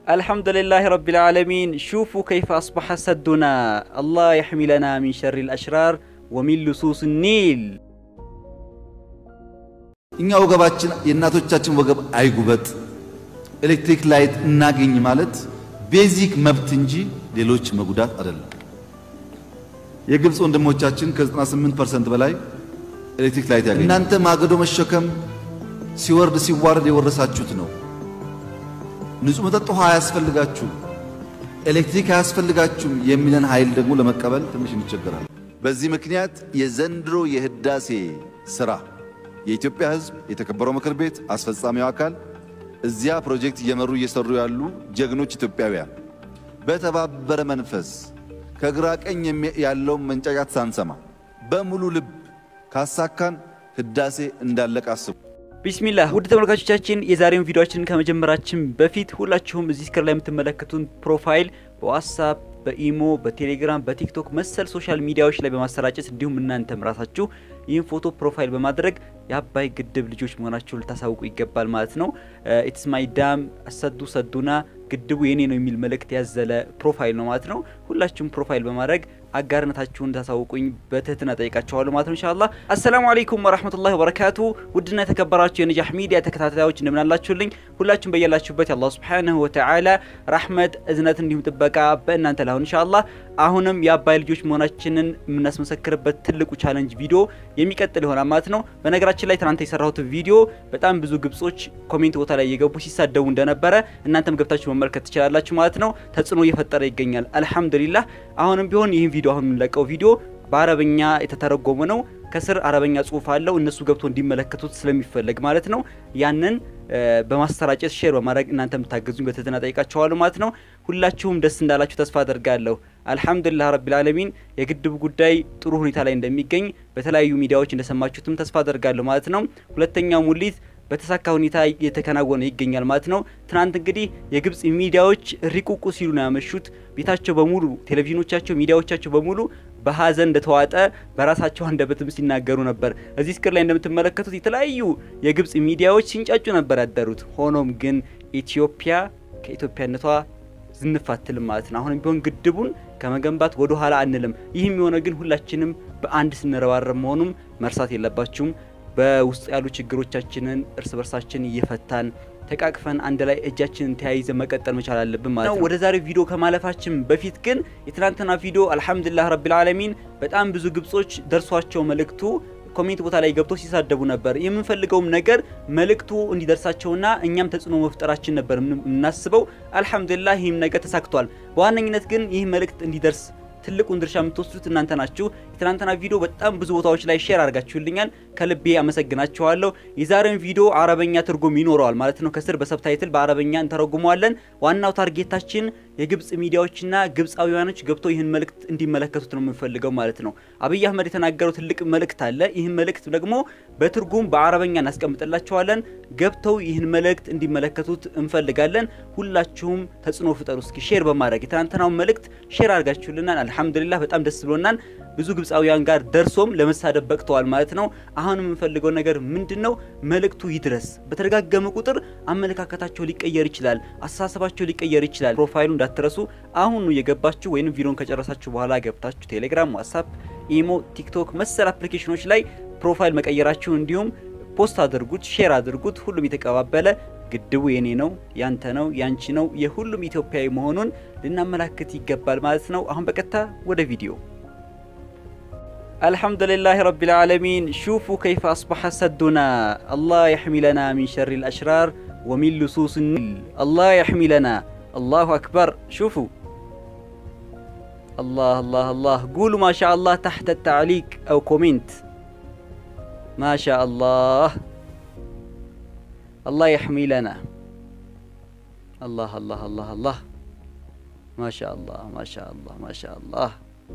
አልሐምዱሊላህ ረቢል ዓለሚን ሹፉ ከይፈ አስበሐ ሰዱና አላህ የሕሚለና ሚን ሸሪል አሽራር ወሚን ልሱስ ኒል። እኛ ወገባችን የእናቶቻችን ወገብ አይጉበጥ፣ ኤሌክትሪክ ላይት እናገኝ ማለት ቤዚክ መብት እንጂ ሌሎች መጉዳት አይደለም። የግብፅ ወንድሞቻችን ከ98% በላይ ኤሌክትሪክ ላይት ያገኝ። እናንተ ማገዶ መሸከም ሲወርድ ሲዋረድ የወረሳችሁት ነው። ንጹህ መጠጥ ውሃ አያስፈልጋችሁም፣ ኤሌክትሪክ አያስፈልጋችሁም የሚለን ኃይል ደግሞ ለመቀበል ትንሽ እንቸገራለን። በዚህ ምክንያት የዘንድሮ የህዳሴ ስራ የኢትዮጵያ ሕዝብ የተከበረው ምክር ቤት አስፈጻሚው አካል እዚያ ፕሮጀክት እየመሩ እየሰሩ ያሉ ጀግኖች ኢትዮጵያውያን በተባበረ መንፈስ ከግራ ቀኝ ያለውን መንጫጫት ሳንሰማ በሙሉ ልብ ካሳካን ህዳሴ እንዳለቀ አስቡ። ቢስሚላህ ውድ ተመልካቾቻችን የዛሬውን ቪዲዮአችንን ከመጀመራችን በፊት ሁላችሁም እዚህ ስክሪን ላይ የምትመለከቱን ፕሮፋይል በዋትሳፕ በኢሞ በቴሌግራም በቲክቶክ መሰል ሶሻል ሚዲያዎች ላይ በማሰራጨት እንዲሁም እናንተም ራሳችሁ ይህን ፎቶ ፕሮፋይል በማድረግ የአባይ ግድብ ልጆች መሆናችሁን ልታሳውቁ ይገባል ማለት ነው። ኢትስ ማይ ዳም አሰዱ ሰዱና ግድቡ የኔ ነው የሚል መልእክት ያዘለ ፕሮፋይል ነው ማለት ነው። ሁላችሁም ፕሮፋይል በማድረግ አጋርነታችሁን ታሳውቁኝ በትህትና ጠይቃችኋለሁ ማለት ነው። ኢንሻአላህ አሰላሙ አለይኩም ወራህመቱላሂ ወበረካቱ። ውድና የተከበራችሁ የነጃህ ሚዲያ ተከታታዮች እንደምን አላችሁልኝ? ሁላችሁም በያላችሁበት የአላህ ሱብሓነሁ ወተዓላ ረህመት፣ እዝነት እንዲሁም ጥበቃ በእናንተ ላይ ኢንሻአላህ አሁንም የአባይ ልጆች መሆናችንን የምናስመሰክርበት ትልቁ ቻለንጅ ቪዲዮ የሚቀጥል ይሆናል ማለት ነው። በነገራችን ላይ ትናንት የሰራሁት ቪዲዮ በጣም ብዙ ግብጾች ኮሜንት ቦታ ላይ እየገቡ ሲሳደቡ እንደነበረ እናንተም ገብታችሁ መመልከት ትችላላችሁ ማለት ነው። ተጽዕኖ እየፈጠረ ይገኛል። አልሐምዱሊላህ አሁንም ቢሆን ይህን ቪዲዮ አሁን የምንለቀው ቪዲዮ በአረበኛ የተተረጎመ ነው። ከስር አረበኛ ጽሁፍ አለው እነሱ ገብቶ እንዲመለከቱት ስለሚፈለግ ማለት ነው። ያንን በማሰራጨት ሼር በማድረግ እናንተ የምታገዙኝ በትህትና ጠይቃችኋለሁ ማለት ነው። ሁላችሁም ደስ እንዳላችሁ ተስፋ አደርጋለሁ። አልሐምዱሊላህ ረቢል ዓለሚን የግድቡ ጉዳይ ጥሩ ሁኔታ ላይ እንደሚገኝ በተለያዩ ሚዲያዎች እንደሰማችሁትም ተስፋ አደርጋለሁ ማለት ነው። ሁለተኛው ሙሊት በተሳካ ሁኔታ እየተከናወነ ይገኛል ማለት ነው። ትናንት እንግዲህ የግብጽ ሚዲያዎች ሪቁቁ ሲሉ ነው ያመሹት። ቤታቸው በሙሉ ቴሌቪዥኖቻቸው፣ ሚዲያዎቻቸው በሙሉ በሀዘን እንደተዋጠ በራሳቸው አንደበትም ሲናገሩ ነበር። እዚህ ስክር ላይ እንደምትመለከቱት የተለያዩ የግብጽ ሚዲያዎች ሲንጫጩ ነበር ያደሩት። ሆኖም ግን ኢትዮጵያ ከኢትዮጵያነቷ ዝንፍ አትልም ማለት ነው። አሁንም ቢሆን ግድቡን ከመገንባት ወደ ኋላ አንልም። ይህም የሆነ ግን ሁላችንም በአንድ ስንረባረብ መሆኑም መርሳት የለባችሁም። በውስጥ ያሉ ችግሮቻችንን እርስ በርሳችን እየፈታን ተቃቅፈን አንድ ላይ እጃችንን ተያይዘን መቀጠል መቻል አለብን ማለት ነው። ወደ ዛሬው ቪዲዮ ከማለፋችን በፊት ግን የትናንትና ቪዲዮ አልሐምዱሊላህ ረቢል ዓለሚን በጣም ብዙ ግብጾች ደርሷቸው መልእክቱ ኮሜንት ቦታ ላይ ገብቶ ሲሳደቡ ነበር። የምንፈልገውም ነገር መልእክቱ እንዲደርሳቸውና እኛም ተጽዕኖ መፍጠራችን ነበር የምናስበው። አልሐምዱሊላህ ይህም ነገር ተሳክቷል። በዋነኝነት ግን ይህ መልእክት እንዲደርስ ትልቁን ድርሻ የምትወስዱት እናንተ ናችሁ። የትናንትና ቪዲዮ በጣም ብዙ ቦታዎች ላይ ሼር አድርጋችሁልኛል። ከልቤ አመሰግናችኋለሁ። የዛሬውን ቪዲዮ አረበኛ ትርጉም ይኖረዋል ማለት ነው። ከስር በሰብታይትል በአረበኛ እንተረጉመዋለን። ዋናው ታርጌታችን የግብጽ ሚዲያዎችና ግብጻዊያኖች ገብተው ይህን መልእክት እንዲመለከቱት ነው የምንፈልገው ማለት ነው። አብይ አህመድ የተናገረው ትልቅ መልእክት አለ። ይህን መልእክት ደግሞ በትርጉም በአረበኛ እናስቀምጥላቸዋለን። ገብተው ይህን መልእክት እንዲመለከቱት እንፈልጋለን። ሁላችሁም ተጽዕኖ ፍጠሩ። እስኪ ሼር በማድረግ የትናንትናውን መልእክት ሼር አድርጋችሁልናል። አልሐምዱሊላህ በጣም ደስ ብሎናል። ብዙ ግብጻዊያን ጋር ደርሶም ለመሳደብ በቅተዋል ማለት ነው። አሁን የምንፈልገው ነገር ምንድን ነው? መልእክቱ ይድረስ። በተደጋገመ ቁጥር አመለካከታቸው ሊቀየር ይችላል፣ አስተሳሰባቸው ሊቀየር ይችላል። ፕሮፋይሉ እንዳትረሱ። አሁኑ የገባችሁ ወይም ቪዲዮን ከጨረሳችሁ በኋላ ገብታችሁ ቴሌግራም፣ ዋትሳፕ፣ ኢሞ፣ ቲክቶክ መሰል አፕሊኬሽኖች ላይ ፕሮፋይል መቀየራችሁ እንዲሁም ፖስት አድርጉት፣ ሼር አድርጉት። ሁሉም የተቀባበለ ግድቡ የኔ ነው፣ ያንተ ነው፣ ያንቺ ነው፣ የሁሉም ኢትዮጵያዊ መሆኑን ልናመላክት ይገባል ማለት ነው። አሁን በቀጥታ ወደ ቪዲዮ አልሐምዱሊላህ ረቢል ዓለሚን ሹፉ ከይፈ አስበሐ ሰዱና አላህ የሕሚለና ሚን ሸሪል አሽራር ወሚን ልሱስ ኒል አላህ የሕሚለና አላሁ አክበር ሹፉ አላህ አላህ አላህ ጉሉ ማሻ አላህ ታሕተ ታዕሊቅ አው ኮሜንት ማሻ አላህ አላህ የሕሚለና አላህ አላህ አላህ አላህ ማሻ አላህ ማሻ አላህ ማሻ አላህ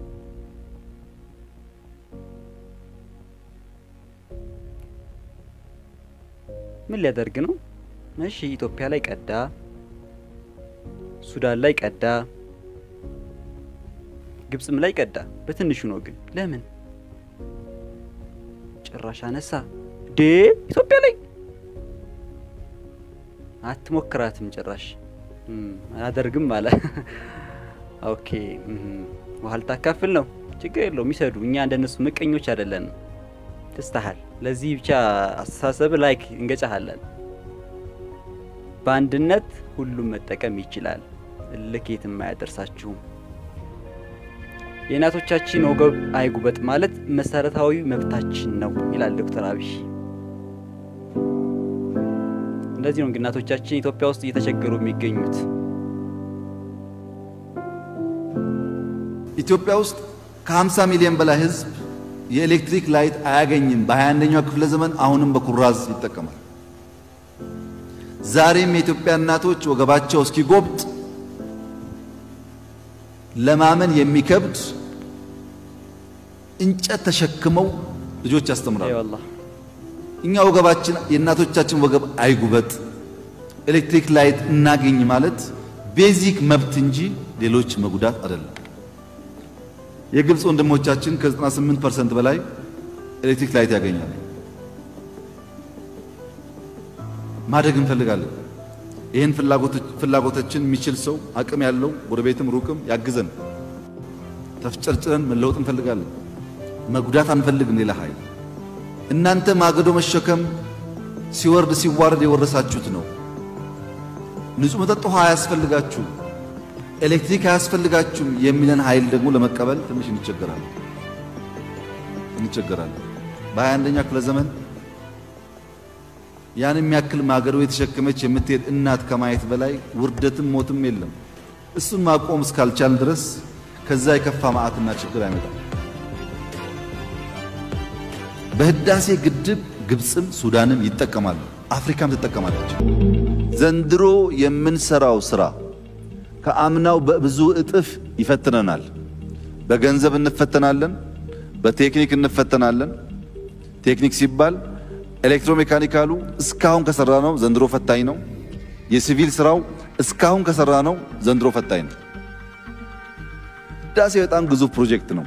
ምን ሊያደርግ ነው? እሺ ኢትዮጵያ ላይ ቀዳ፣ ሱዳን ላይ ቀዳ፣ ግብጽም ላይ ቀዳ። በትንሹ ነው ግን ለምን ጭራሽ አነሳ ዴ ኢትዮጵያ ላይ አትሞክራትም ጭራሽ አላደርግም አለ። ኦኬ ውሃ ልታካፍል ነው፣ ችግር የለውም ይሰዱ። እኛ እንደነሱ ምቀኞች አይደለንም። ትስተሃል። ለዚህ ብቻ አስተሳሰብ ላይክ እንገጫሃለን። በአንድነት ሁሉም መጠቀም ይችላል። እልክ የትም አያደርሳችሁም። የእናቶቻችን ወገብ አይጉበጥ ማለት መሰረታዊ መብታችን ነው ይላል ዶክተር አብይ። እንደዚህ ነው እንግዲህ እናቶቻችን ኢትዮጵያ ውስጥ እየተቸገሩ የሚገኙት። ኢትዮጵያ ውስጥ ከ50 ሚሊዮን በላይ ሕዝብ የኤሌክትሪክ ላይት አያገኝም። በ21ኛው ክፍለ ዘመን አሁንም በኩራዝ ይጠቀማል። ዛሬም የኢትዮጵያ እናቶች ወገባቸው እስኪጎብጥ ለማመን የሚከብድ እንጨት ተሸክመው ልጆች ያስተምራሉ። አይዋላህ እኛ ወገባችን የእናቶቻችን ወገብ አይጉበጥ፣ ኤሌክትሪክ ላይት እናገኝ ማለት ቤዚክ መብት እንጂ ሌሎች መጉዳት አይደለም። የግብፅ ወንድሞቻችን ከ98% በላይ ኤሌክትሪክ ላይት ያገኛሉ። ማደግ እንፈልጋለን። ይህን ፍላጎቶችን የሚችል ሰው አቅም ያለው ጎረቤትም ሩቅም ያግዘን። ተፍጨርጭረን መለወጥ እንፈልጋለን። መጉዳት አንፈልግም ሌላ ኃይል። እናንተ ማገዶ መሸከም ሲወርድ ሲዋረድ የወረሳችሁት ነው። ንጹህ መጠጥ ውሃ አያስፈልጋችሁም፣ ኤሌክትሪክ አያስፈልጋችሁም የሚለን ኃይል ደግሞ ለመቀበል ትንሽ እንቸገራለን እንቸገራለን። በ21ኛ ክፍለ ዘመን ያን የሚያክል ማገዶ የተሸከመች የምትሄድ እናት ከማየት በላይ ውርደትም ሞትም የለም። እሱን ማቆም እስካልቻል ድረስ ከዛ የከፋ መዓትና ችግር አይመጣም። በህዳሴ ግድብ ግብፅም ሱዳንም ይጠቀማሉ፣ አፍሪካም ትጠቀማለች። ዘንድሮ የምንሰራው ስራ ከአምናው በብዙ እጥፍ ይፈትነናል። በገንዘብ እንፈተናለን፣ በቴክኒክ እንፈተናለን። ቴክኒክ ሲባል ኤሌክትሮሜካኒካሉ እስካሁን ከሰራ ነው ዘንድሮ ፈታኝ ነው። የሲቪል ስራው እስካሁን ከሰራ ነው ዘንድሮ ፈታኝ ነው። ህዳሴ በጣም ግዙፍ ፕሮጀክት ነው።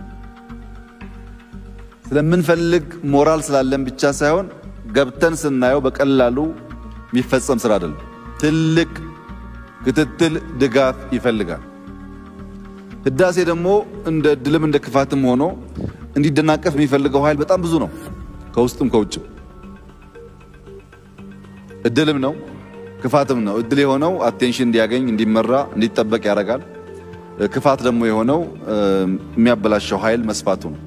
ስለምንፈልግ ሞራል ስላለን ብቻ ሳይሆን ገብተን ስናየው በቀላሉ የሚፈጸም ስራ አይደለም። ትልቅ ክትትል፣ ድጋፍ ይፈልጋል። ህዳሴ ደግሞ እንደ እድልም እንደ ክፋትም ሆኖ እንዲደናቀፍ የሚፈልገው ኃይል በጣም ብዙ ነው፣ ከውስጥም ከውጭም። እድልም ነው ክፋትም ነው። እድል የሆነው አቴንሽን እንዲያገኝ እንዲመራ እንዲጠበቅ ያደርጋል። ክፋት ደግሞ የሆነው የሚያበላሸው ኃይል መስፋቱ ነው።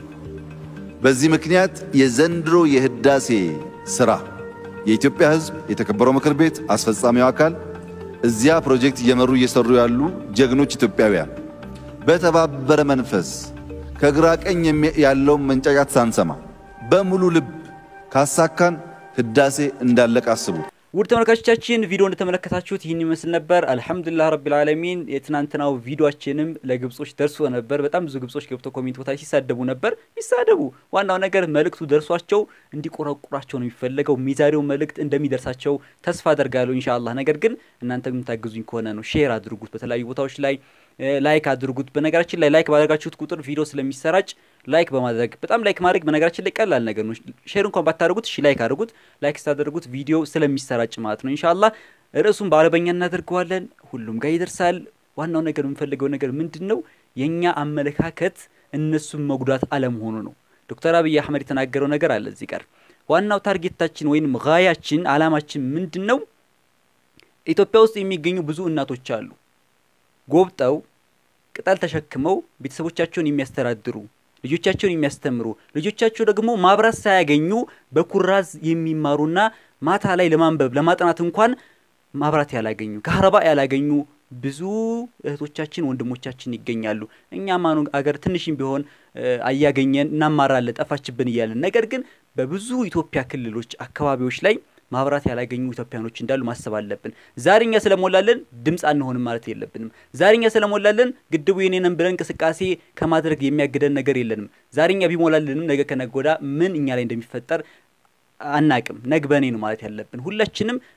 በዚህ ምክንያት የዘንድሮ የህዳሴ ስራ የኢትዮጵያ ህዝብ፣ የተከበረው ምክር ቤት፣ አስፈጻሚው አካል እዚያ ፕሮጀክት እየመሩ እየሰሩ ያሉ ጀግኖች ኢትዮጵያውያን በተባበረ መንፈስ ከግራ ቀኝ ያለውን መንጫጫት ሳንሰማ በሙሉ ልብ ካሳካን ህዳሴ እንዳለቀ አስቡ። ውድ ተመልካቾቻችን ቪዲዮ እንደተመለከታችሁት ይህን ይመስል ነበር። አልሐምዱሊላህ ረቢል ዓለሚን የትናንትናው ቪዲዮችንም ለግብጾች ደርሶ ነበር። በጣም ብዙ ግብጾች ገብተው ኮሜንት ቦታ ሲሳደቡ ነበር። ይሳደቡ፣ ዋናው ነገር መልእክቱ ደርሷቸው እንዲቆረቁራቸው ነው የሚፈለገው። የዛሬው መልእክት እንደሚደርሳቸው ተስፋ አደርጋለሁ ኢንሻአላህ። ነገር ግን እናንተ የምታግዙኝ ከሆነ ነው ሼር አድርጉት፣ በተለያዩ ቦታዎች ላይ ላይክ አድርጉት። በነገራችን ላይ ላይክ ባደረጋችሁት ቁጥር ቪዲዮ ስለሚሰራጭ ላይክ በማድረግ በጣም ላይክ ማድረግ በነገራችን ላይ ቀላል ነገር ነው። ሼር እንኳን ባታደርጉት እሺ ላይክ አድርጉት። ላይክ ስታደርጉት ቪዲዮ ስለሚሰራጭ ማለት ነው። ኢንሻአላህ ርዕሱን በአረበኛ እናደርገዋለን። ሁሉም ጋር ይደርሳል። ዋናው ነገር የምንፈልገው ነገር ምንድን ነው? የእኛ አመለካከት እነሱን መጉዳት አለመሆኑ ነው። ዶክተር አብይ አህመድ የተናገረው ነገር አለ እዚህ ጋር። ዋናው ታርጌታችን ወይም ጋያችን አላማችን ምንድን ነው? ኢትዮጵያ ውስጥ የሚገኙ ብዙ እናቶች አሉ ጎብጠው ቅጠል ተሸክመው ቤተሰቦቻቸውን የሚያስተዳድሩ ልጆቻቸውን የሚያስተምሩ ልጆቻቸው ደግሞ ማብራት ሳያገኙ በኩራዝ የሚማሩና ማታ ላይ ለማንበብ ለማጥናት እንኳን ማብራት ያላገኙ ከሀረባ ያላገኙ ብዙ እህቶቻችን ወንድሞቻችን ይገኛሉ። እኛ ማኑ አገር ትንሽም ቢሆን አያገኘን እናማራለን ጠፋችብን እያለን ነገር ግን በብዙ ኢትዮጵያ ክልሎች አካባቢዎች ላይ ማብራት ያላገኙ ኢትዮጵያኖች እንዳሉ ማሰብ አለብን። ዛሬኛ ስለሞላለን ድምፅ አንሆንም ማለት የለብንም። ዛሬኛ ስለሞላለን ግድቡ የኔንም ብለን እንቅስቃሴ ከማድረግ የሚያግደን ነገር የለንም። ዛሬኛ ቢሞላልንም ነገ ከነገ ወዲያ ምን እኛ ላይ እንደሚፈጠር አናቅም። ነግበኔ ነው ማለት ያለብን። ሁላችንም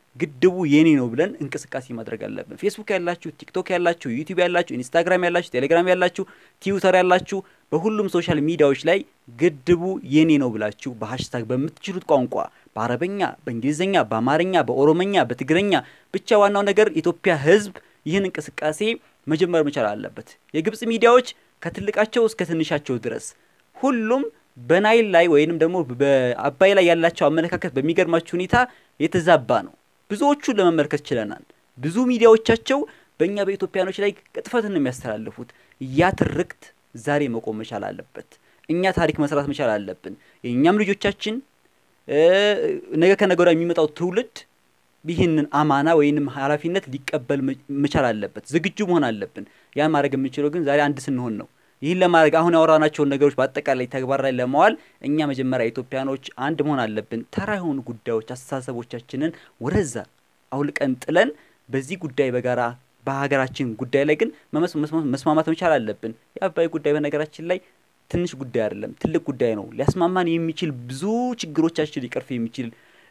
ግድቡ የኔ ነው ብለን እንቅስቃሴ ማድረግ አለብን። ፌስቡክ ያላችሁ፣ ቲክቶክ ያላችሁ፣ ዩቲዩብ ያላችሁ፣ ኢንስታግራም ያላችሁ፣ ቴሌግራም ያላችሁ፣ ትዊተር ያላችሁ በሁሉም ሶሻል ሚዲያዎች ላይ ግድቡ የኔ ነው ብላችሁ በሀሽታግ በምትችሉት ቋንቋ በአረበኛ፣ በእንግሊዝኛ፣ በአማርኛ፣ በኦሮመኛ፣ በትግረኛ ብቻ ዋናው ነገር የኢትዮጵያ ሕዝብ ይህን እንቅስቃሴ መጀመር መቻል አለበት። የግብጽ ሚዲያዎች ከትልቃቸው እስከ ትንሻቸው ድረስ ሁሉም በናይል ላይ ወይንም ደግሞ በአባይ ላይ ያላቸው አመለካከት በሚገርማችሁ ሁኔታ የተዛባ ነው። ብዙዎቹን ለመመልከት ችለናል። ብዙ ሚዲያዎቻቸው በእኛ በኢትዮጵያኖች ላይ ቅጥፈትን ነው የሚያስተላልፉት። ያ ትርክት ዛሬ መቆም መቻል አለበት። እኛ ታሪክ መስራት መቻል አለብን። የእኛም ልጆቻችን ነገ ከነገ ወዲያ የሚመጣው ትውልድ ይህንን አማና ወይንም ኃላፊነት ሊቀበል መቻል አለበት። ዝግጁ መሆን አለብን። ያን ማድረግ የምንችለው ግን ዛሬ አንድ ስንሆን ነው። ይህን ለማድረግ አሁን ያወራናቸውን ነገሮች በአጠቃላይ ተግባር ላይ ለማዋል እኛ መጀመሪያ ኢትዮጵያኖች አንድ መሆን አለብን። ተራ የሆኑ ጉዳዮች፣ አስተሳሰቦቻችንን ወደዛ አውልቀን ጥለን በዚህ ጉዳይ በጋራ በሀገራችን ጉዳይ ላይ ግን መስማማት መቻል አለብን። የአባይ ጉዳይ በነገራችን ላይ ትንሽ ጉዳይ አይደለም፣ ትልቅ ጉዳይ ነው። ሊያስማማን የሚችል ብዙ ችግሮቻችን ሊቀርፍ የሚችል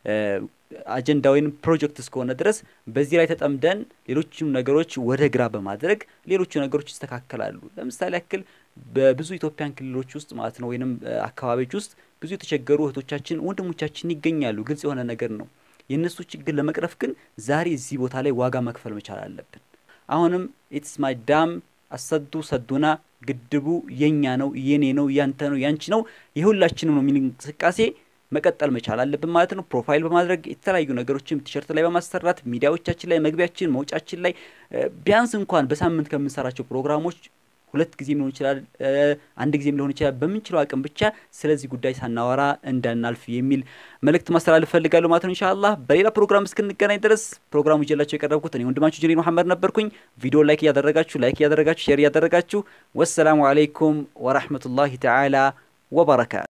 አጀንዳ ወይም ፕሮጀክት እስከሆነ ድረስ በዚህ ላይ ተጠምደን ሌሎችም ነገሮች ወደ ግራ በማድረግ ሌሎቹ ነገሮች ይስተካከላሉ። ለምሳሌ ያክል በብዙ ኢትዮጵያን ክልሎች ውስጥ ማለት ነው ወይንም አካባቢዎች ውስጥ ብዙ የተቸገሩ እህቶቻችን ወንድሞቻችን ይገኛሉ። ግልጽ የሆነ ነገር ነው። የእነሱ ችግር ለመቅረፍ ግን ዛሬ እዚህ ቦታ ላይ ዋጋ መክፈል መቻል አለብን። አሁንም ኢትስ ማይ ዳም አሰዱ ሰዱና ግድቡ የኛ ነው፣ የኔ ነው፣ ያንተ ነው፣ ያንቺ ነው፣ የሁላችንም ነው የሚል እንቅስቃሴ መቀጠል መቻል አለብን ማለት ነው። ፕሮፋይል በማድረግ የተለያዩ ነገሮችን ቲሸርት ላይ በማሰራት ሚዲያዎቻችን ላይ መግቢያችን መውጫችን ላይ ቢያንስ እንኳን በሳምንት ከምንሰራቸው ፕሮግራሞች ሁለት ጊዜም ሊሆን ይችላል፣ አንድ ጊዜም ሊሆን ይችላል። በምንችለው አቅም ብቻ ስለዚህ ጉዳይ ሳናወራ እንዳናልፍ የሚል መልእክት ማስተላለፍ ፈልጋለሁ ማለት ነው። ኢንሻአላህ በሌላ ፕሮግራም እስክንገናኝ ድረስ ፕሮግራሙ ይዤላችሁ የቀረብኩት እኔ ወንድማችሁ ጀሊል መሐመድ ነበርኩኝ። ቪዲዮ ላይክ እያደረጋችሁ ላይክ እያደረጋችሁ ሼር እያደረጋችሁ ወሰላሙ አለይኩም ወራህመቱላሂ ተዓላ ወበረካቱ